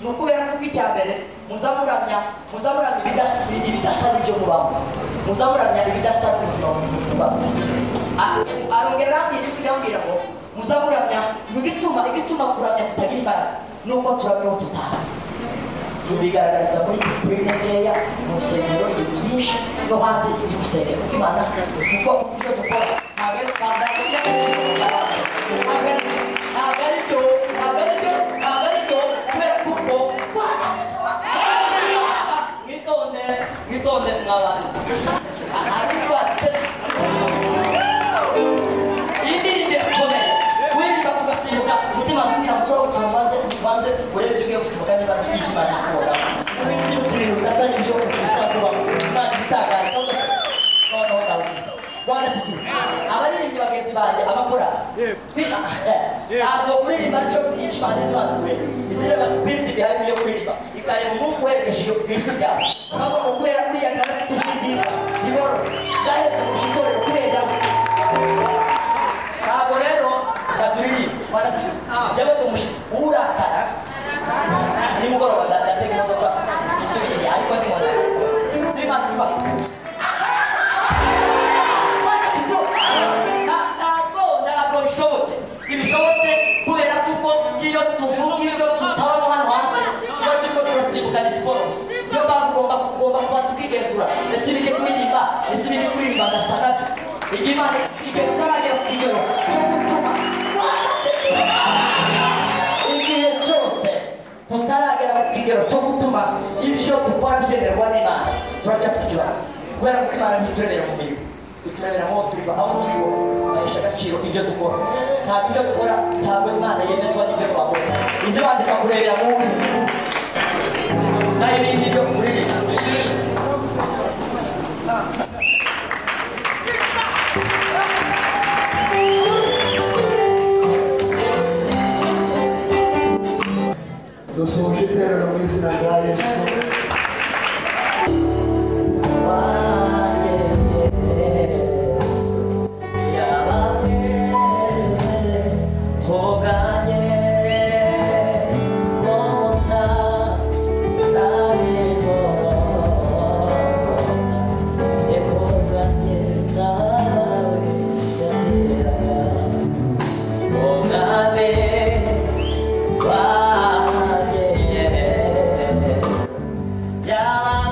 icya mbere muzamuramya muzamuramya ibidasa- ibidasaba ibyo mubamo muzamuramya ibidasaba ubuzima mubamo A- arongera arambwira ijwi irambwira ngo muzamuramya ibituma ibituma kuramya kutagira imbaraga ni uko turamya uwo tutazi tubigaragariza muri disipurine nkeya mu rusengero ibintu byinshi no hanze y'urusengero kuko imana kuko ibyo dukora ntabwo ari ntabwo ari iby'agaciro cyane. Ntabwo ari ntabwo ari ibyo ntabwo ari ibyo ntabwo ari ibyo kubera ko ubwo mwitonde mwitonde mwa bantu Ah, hari urwatsi iyi ndirimbo irakomeye kuririmba tugasimbuka umutima wazimira mu cyawe kugira ngo ubanze ubanze urebe ibyo ugiye gusimbuka niba yishimana siporo niba isimbutse ibintu bidasa n'ibishoboka gusa kuba imana itangaje cyangwa se noneho nawe Bwana asifiwe abaririmbyi bagenzi banjye abakora twi- ntabwo kuririmba aricyo yishimana zibanze kure izireba sipiriti bihari yo kuririmba ikareba umwuka uherekeje iyo- ijwi ryawe ntabwo kubera uriya kandi afite ijwi ryiza rigororotse byahereza kurusha itorero kubera we ntabwo rero baturirimba barazira jyewe ndi umushyitsi urakara nimugoroba nda- ndatega imodoka isubiriye ariko ni modoka nimantuba ntabwo ntabwo bishobotse ntibishobotse kubera kuko iyo tuvuga ibyo tutabamo hano hasi tuba turimo turasimbukana siporo gusa niyo mpamvu ugomba ugomba kuba tukigenzura ese ibiri kuririmba ese ibiri kuririmba gasagati igihe imana igihe kutaragera ku kigero cyo gutuma igihe cyose tutaragera ku kigero cyo gutuma ibyo dukora byemerwa n'imana turacyafite ikibazo kubera ko imana ntiturebera mu mirimo iturebera aho turi aho turi ho bahesha agaciro ibyo dukora ntabwo ibyo dukora ntabwo imana yemezwa n'ibyo twakoze izibanje ikakurebera mu wuri nayo ibindi byo kuririmba dusuje iterero mu izina rya yesu Yeah.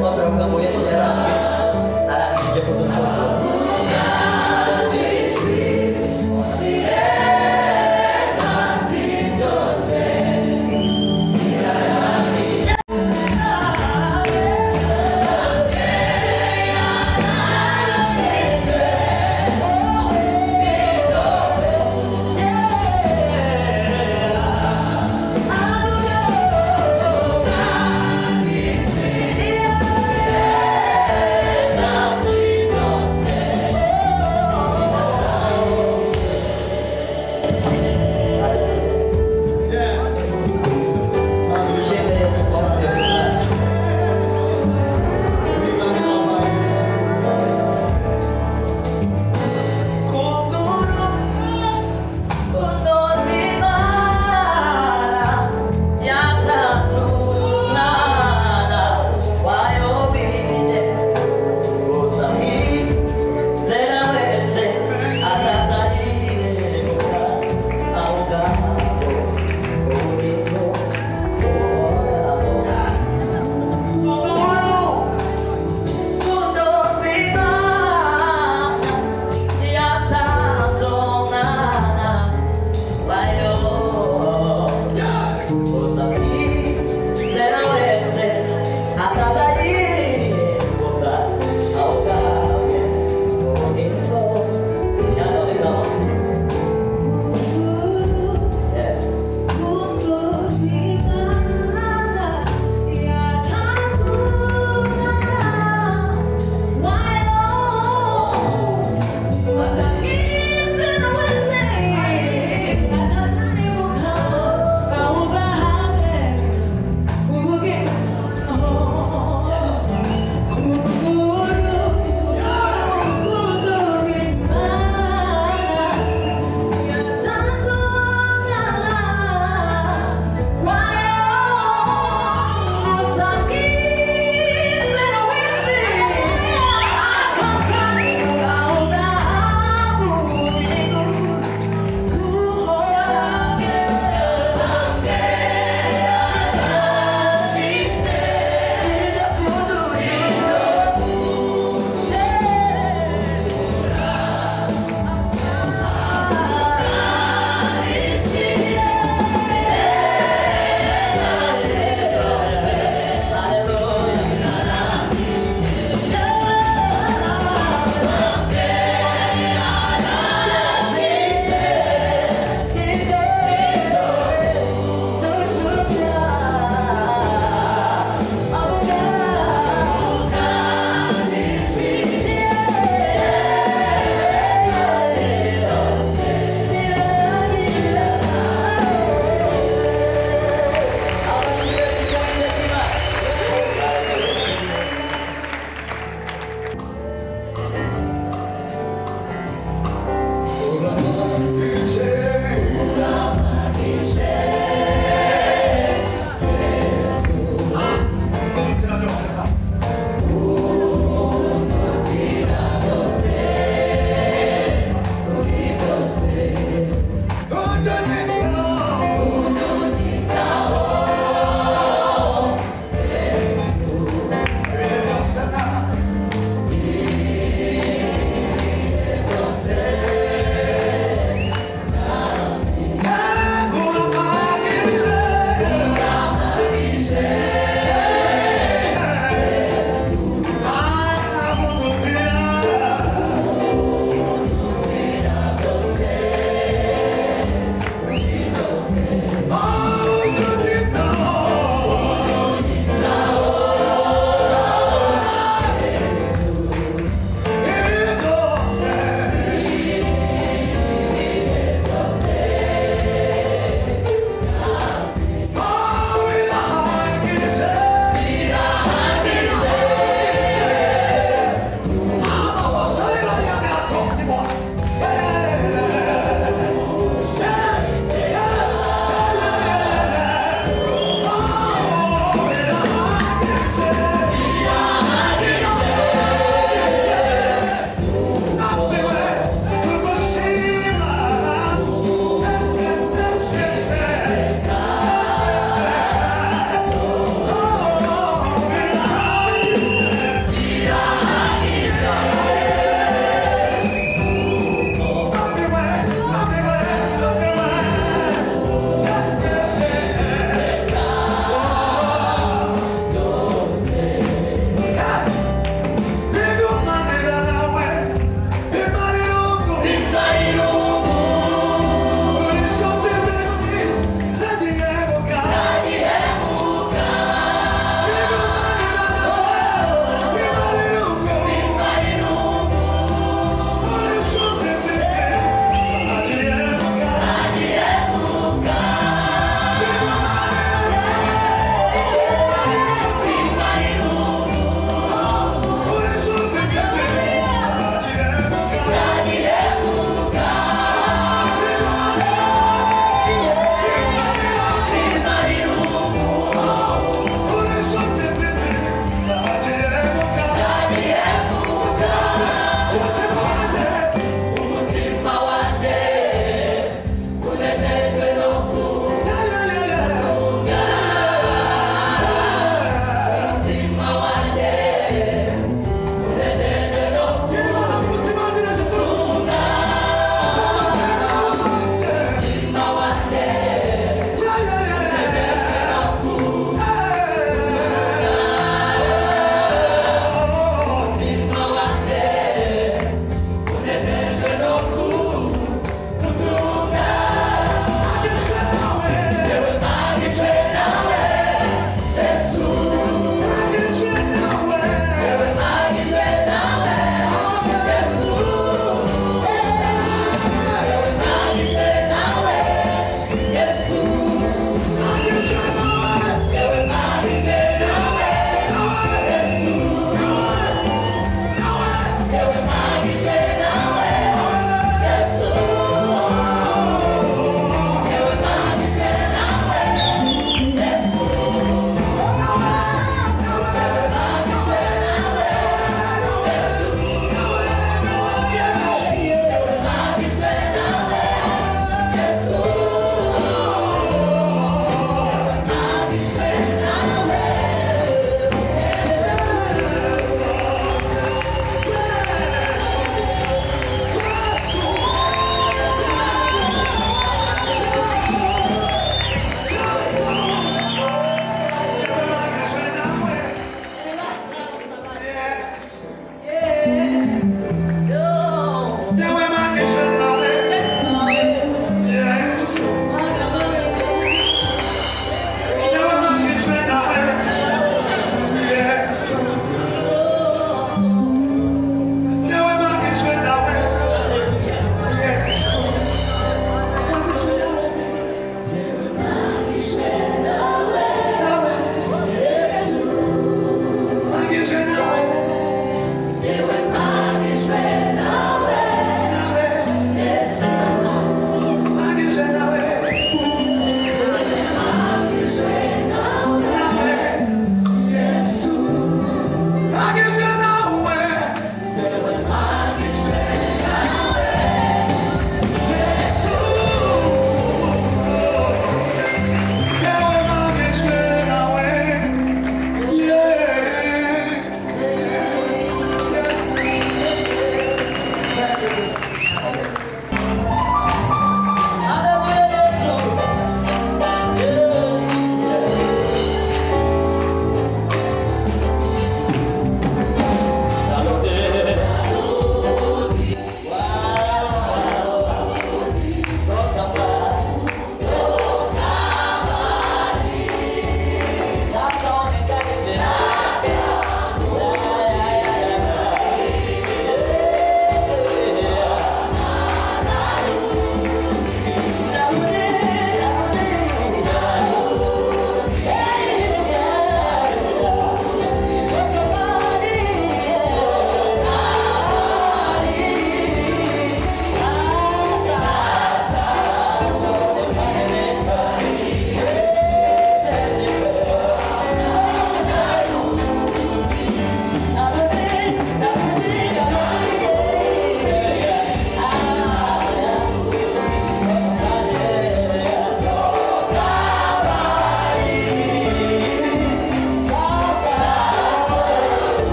Wątropka moje śniadanie, na ramię się biegło do członka. Oh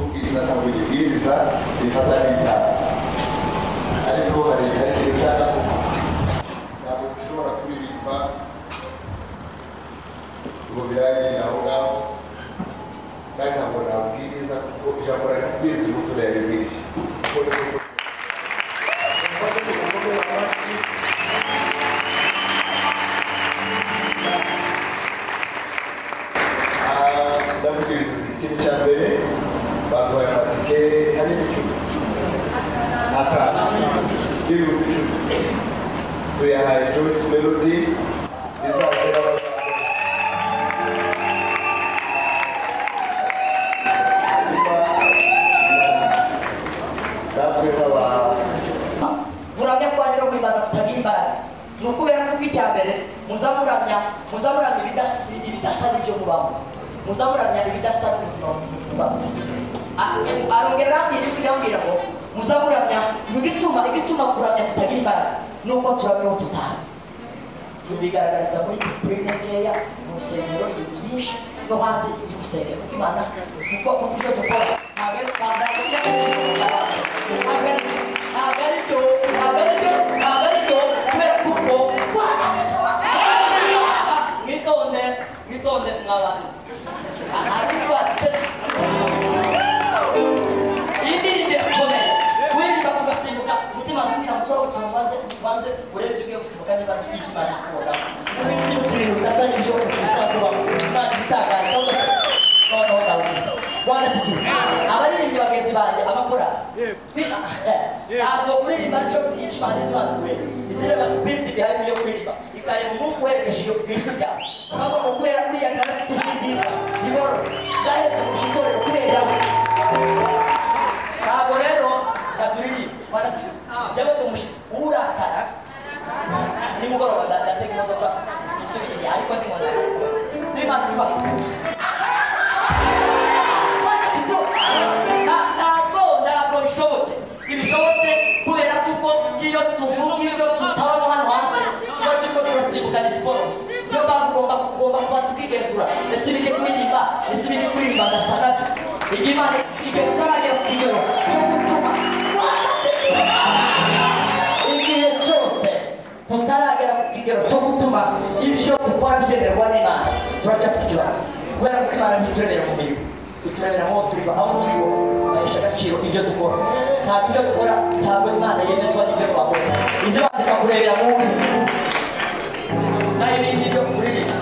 kubwiriza zifata n'itabi ariko hari hari ikintu ushaka ntabwo ushobora kuririmba ngo birangire aho ngaho kandi ntabwo nabwiriza kuko ijambo rari kubwiriza umusore yaribwirije kuko ni ko ndabwira ikintu cya mbere baduhaye amatike hari icumi atanu y'ibihumbi icumi tuyahaye joyce melody izaje n'abazajya natwe nk'abantu buramya kwa rero guhimbaza kutagira imbaraga ni ukubera ko icya mbere muzamuramya muzamuramya ibidasa- ibidasa n'ibyo mubamo muzamuramya ibidasa n'ubuzima mubamo A- arongera arambwira ijwi irambwira ngo muzamuramya ibituma ibituma kuramya kutagira imbaraga ni uko turamya uwo tutazi tubigaragariza muri disipurine nkeya mu rusengero ibintu byinshi no hanze y'urusengero kuko imana kuko kuko ibyo dukora ntabwo ari ntabwo ari ibyo ntabwo ari ibyo ntabwo ari ibyo ntabwo ari ibyo ntabwo ari ibyo kubera ko urwo mwitonde mwitonde mwa bantu hari urwasitesi iyi ndirimbo irakomeye kuririmba tugasimbuka umutima zimwira musore utangaze ubanze urebe ibyo ugiye gusimbuka niba imana isikora kuko igisimbutse ibintu bidasa n'ibishoboka kubisatura imana igitangaje cyangwa se noneho dawudi bwana situ abaririmbyi bagenzi banjye abakora ntabwo kuririmba cyo imana izibanze kure izireba sipiriti bihari yo kuririmba ikareba umwuka uherekeje iyo ijwi ryawe ntabwo kubera uriya nawe afite ijwi ryiza rigororotse bwahereje mu itorero kubera we ntabwo rero baturirimba baraturirimba jewe ndi umushyitsi urakara nimugoroba nda- ndatega imodoka isubiriye ariko nimona nimativa ntabwo ntabwo bishobotse ntibishobotse kubera kuko iyo tuvuga ibyo tutabamo hano hanze tuba turimo turasimbuka ni siporo gusa niyo mpamvu ugomba ugomba kuba tukigenzura ese ibijye kuririmba ese ibijye kuririmba gasanacu igihe imana igihe gutaragira ku kigero cyo gutuma igihe cyose tutaragera ku kigero cyo gutuma ibyo dukora byemerwa n'imana turacyafite ikibazo kubera ko imana ntiturebera mu mirimo iturebera aho turi aho turi bo bahesha agaciro ibyo dukora ntabwo ibyo dukora ntabwo imana yemezwa n'ibyo twakoze inzu bandika kurebera mu wuri naho ibindi byo kuririmba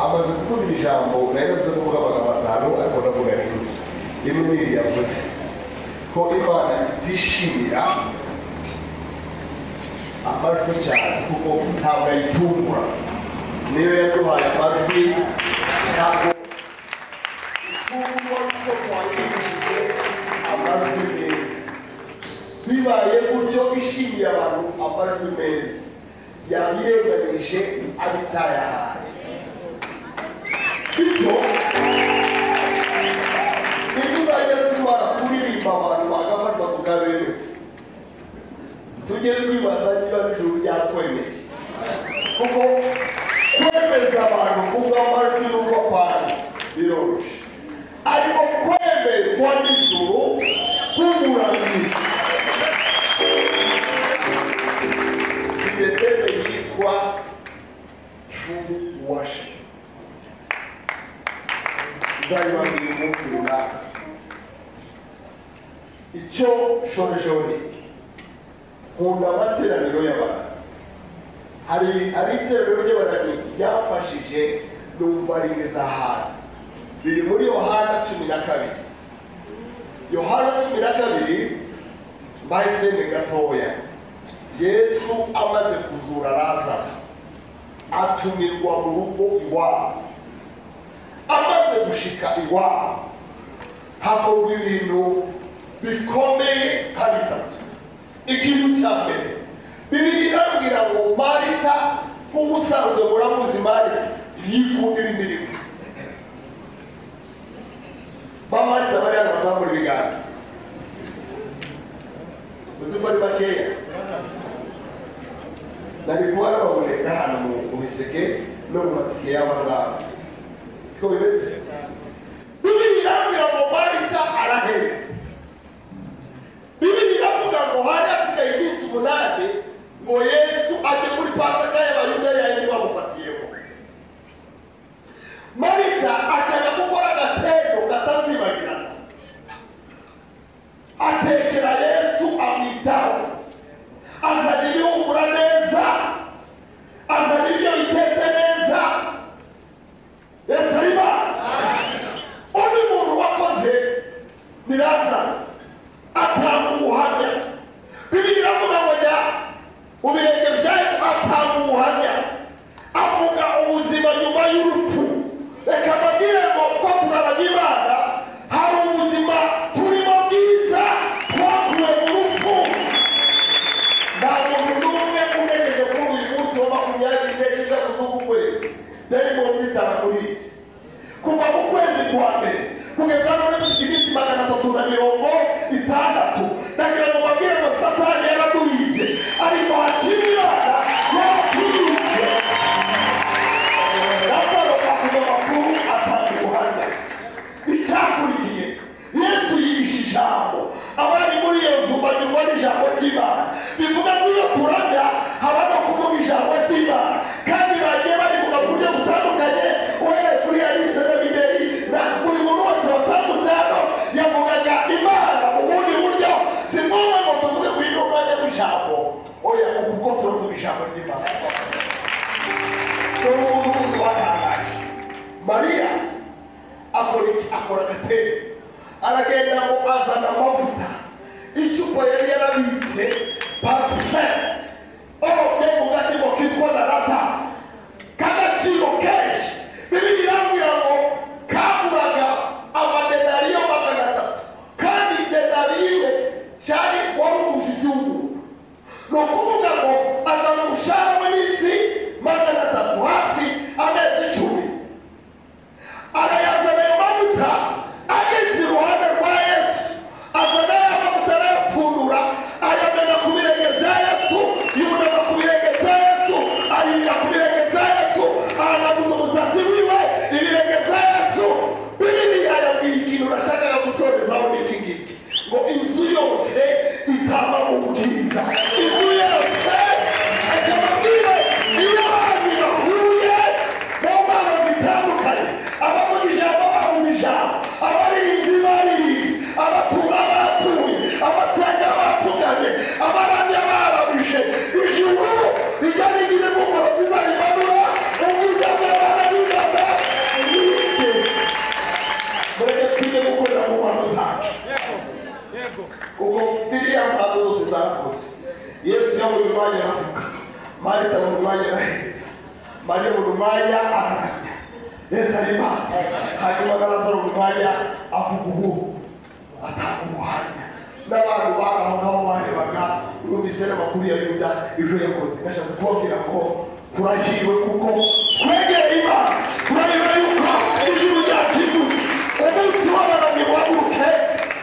amaze kuvuga iri jambo nayo yavuze kuvuga amagambo atanu ariko ndavuga rimwe rimwe ni iri yavuze ko imana itishimira amajwi cyane kuko ntabwo ayitungura niyo yaduhaye amajwi ntabwo itungurwa kuko twakigishije amajwi meza bibaye gutyo ishimiye abantu amajwi meza yabirenganije abitayahaye bityo ibyo uzajya tubara kuririmba abantu bagafatwa tukabemeza tujye twibaza niba n'ijuru ryatwemeye kuko kwemeza abantu kuvuga amajwi n'ubwo kwanze biroroshye ariko kwemerwa n'ijuru kuburanira ideteme yitwa true worship nzabibabwira umunsi runaka icyo shojeho ni nkunda amateraniro y'abantu hari hari iteraniro ry'abantu ryafashije numva rimeza hana biri muri yohana cumi na kabiri yohana cumi na kabiri mbahisene gatoya yesu amaze kuzura lazaro atumirwa mu rugo iwabo amaze gushika iwabo hakorwa ibintu bikomeye nka bitatu ikintu cya mbere bibiri irambwira ngo marita nk'ubusanzwe muramuzi marita yikundira imirimo ba marita bari hano bazamura ibiganza uzi ko ari bakeya na mitwaro baboneka ahantu mu- mu biseke no mu matike y'abangaba siko bimeze bibiri irambwira ngo marita arahereza bibiri iravuga ngo hari hasigaye iminsi umunani ngo yesu ajye muri pasaka y'abayudeya yindi bamufatiyeho marita ashaka gukora agatebo katazibagirana atekera yesu amwitaho azana ibihumura neza azana ibyo bitetse neza yesu ari mazi undi muntu wakoze ni lazaro atanga ubuhamya bibiri iravuga ngo jya mu birenge bya yesu atanga ubuhamya avuga ubuzima nyuma y'urupfu reka mbabwire ngo ko turarama imana hari ubuzima turimo bwiza twakuwe mu rupfu nta muntu n'umwe unejeje kuri uyu munsi wa makumyabiri n'esheshatu z'ukwezi nari mu nzitana muri iki kuva mu kwezi kwa mbere kugeza none dufite iminsi magana atatu na mirongo itandatu nagira ngo mbabwire ngo satani yaraduhize ari mu hashima imana yaratuhize lazaro avuga amakuru atanga ubuhamya icyakurikiye yesu yihishe ijambo abari muri iyo nzu banyurwa n'ijambo ry'imana bivuga ngo iyo turamya haba no kuvuga ijambo ry'imana kandi bagiye barivuga ku buryo butandukanye uhereye kuri alice na biberi na buri muntu wese watambutse hano yavugaga imana mu bundi buryo si ngombwa ngo tuvuge ku ino mwanya w'ijambo oya kuko turavuga ijambo ry'imana n'umuntu watangaje mariya akora iki? akora agatebo aragenda ngo azana amavuta icupa yari yarabitse patise ode mu gatebo kitwa narata k'agaciro kenshi bibiri irambwira ngo kaguraga amadedariyo magana atatu kandi dedariyo imwe cyari wari umujizi w'umuntu ni ukuvuga ngo azana umushahara w'iminsi magana atatu hafi amezi icumi arayazana ayo mavuta ageze iruhande rwa yesu azana ya mavuta arayapfundura ayamena ku birenge bya yesu yunama ku birenge bya yesu ayirira ku birenge bya yesu aranaguza umusatsi wiwe ibirenge bya yesu bibiliya yabwiye ikintu nashakaga gusorezaho n'iki ngiki ngo inzu yose itaba mu bwiza inzu yose akamabwire iyo abantu bahuye mu mpano zitandukanye abavuga ijambo bavuze ijambo abarinzi baririmbye abatura batuye abasenga batugamye abaramya barabije ijuru rijya rigira impumuro nziza rimanura ubwiza bw'abana b'imana nige mureke tujye gukorera mu mpano zacu kuko ziriya mpano zose zarakoze yesu yo buri mwanya aravuga marita buri mwanya arahereza mariya buri mwanya araramya yesu ari maso hanyuma n'abasore buri mwanya avuga ubu atanga umuhanya n'abantu bari aho ngaho barebaga numvise n'amakuru ya yuda ejo yakoze nashatse kubabwira ngo turahiriwe kuko twegereye imana turareba yuko ijuru ryakingutse umunsi w'abarami waguruke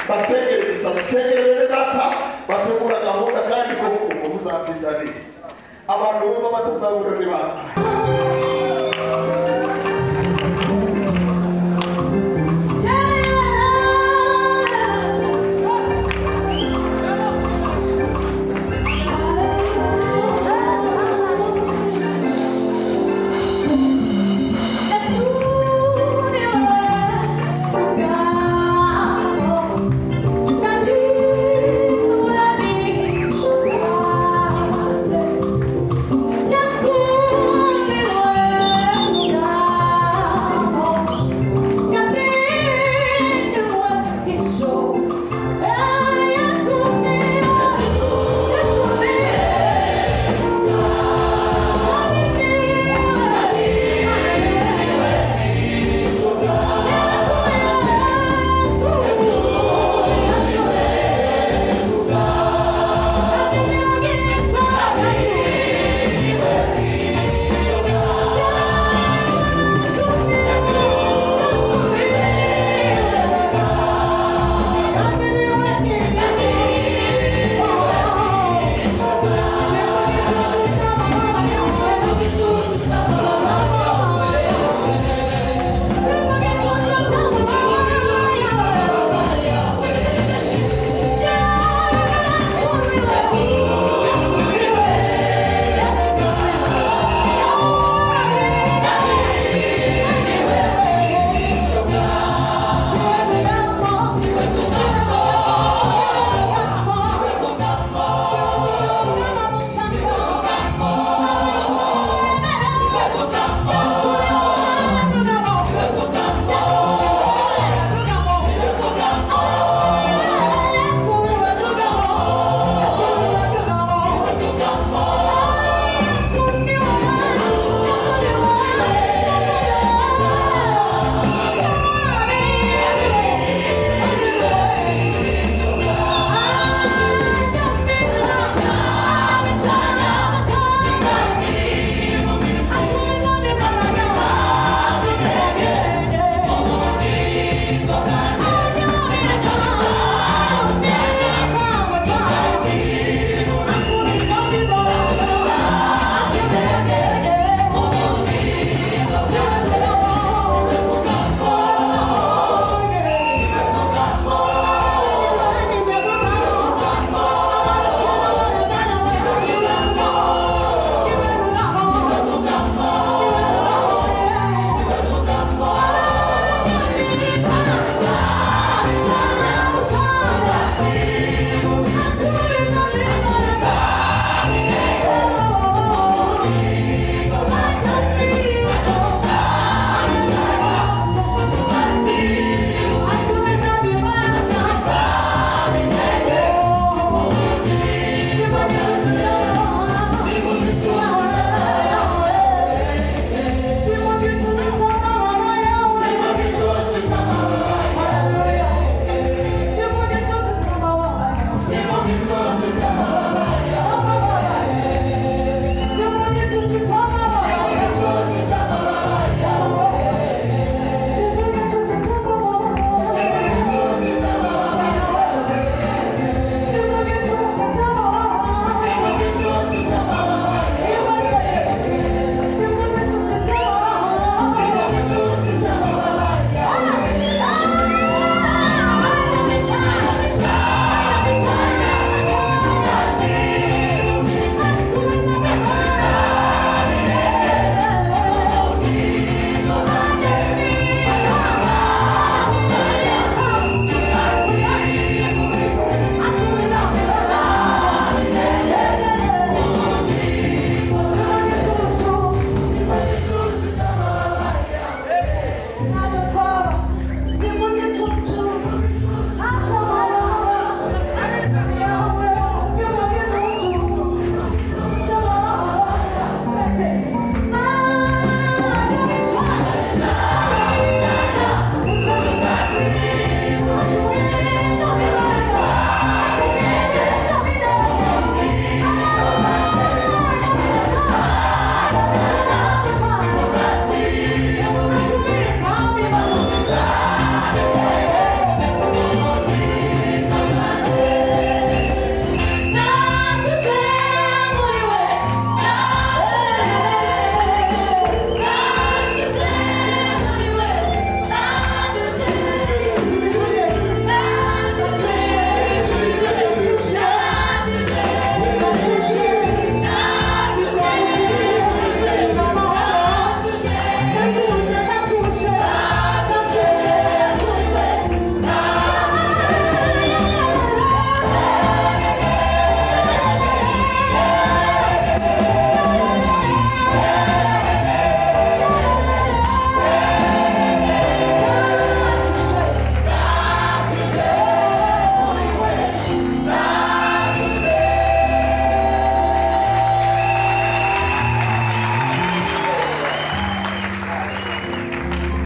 basengere gusa musengere bene data bategura gahunda kandi ko uko muzatsinda nini abantu bumva batazabura ni bangahe